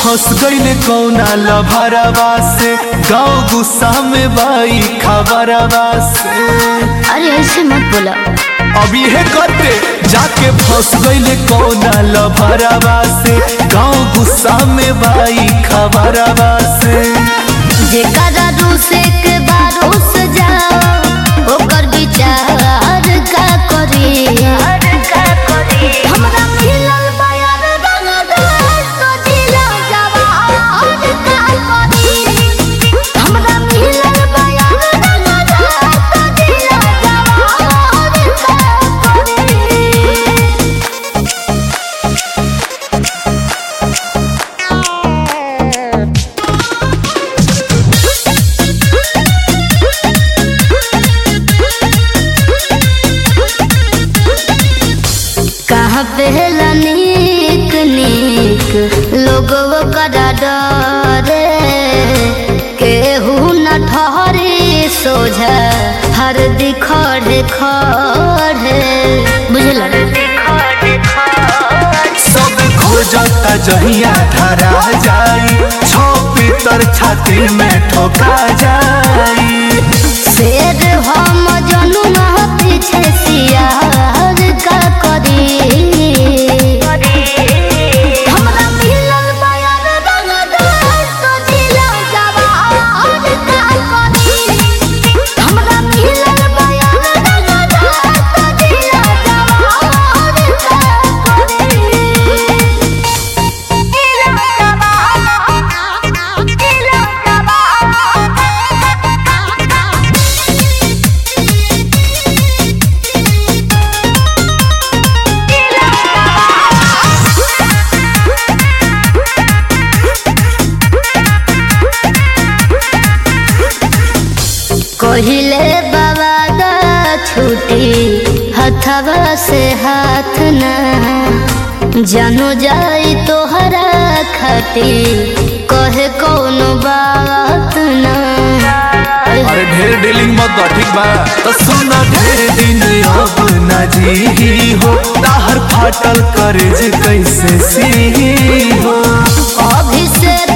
फंस गईले कौना लभरवा से गाँव गुस्सा में बाई खबरवा से अरे ऐसे मत बोला अब ये करते जाके फंस गईले कौना लभरवा से गाँव गुस्सा में बाई खबरवा से जेकरा रूसे के बारूस जाओ ओकर विचार का करी हमरा मिलल बयान रंगदार तो जिला जवान का करी हमरा मिलल बयान रंगदार तो जिला जवान का करी कहाँ पहला नीक नीक लोगों करा डरे केहू न ठहरे सोझा हर दिखड़े खड़े बुझल सब खोजता जहिया धरा जाई छो पीतर छाती में ठोका जाई शेर हम जनू न पीछे सियार का करी हमरा मिलल बयान रंगदार तो जिला जवान का करी हमरा मिलल बयान रंगदार तो जिला जवान का करी जिला जवान जिला जवान कहिले बाबा दा छुटी हथवा से हाथ न जानो जाई तोहरा खती कहे कौनो बात न अरे ढेर डीलिंग मत कर ठीक बा तो सुना ढेर दिन अब न जी हो ताहर फाटल करज कैसे सी हो अभी से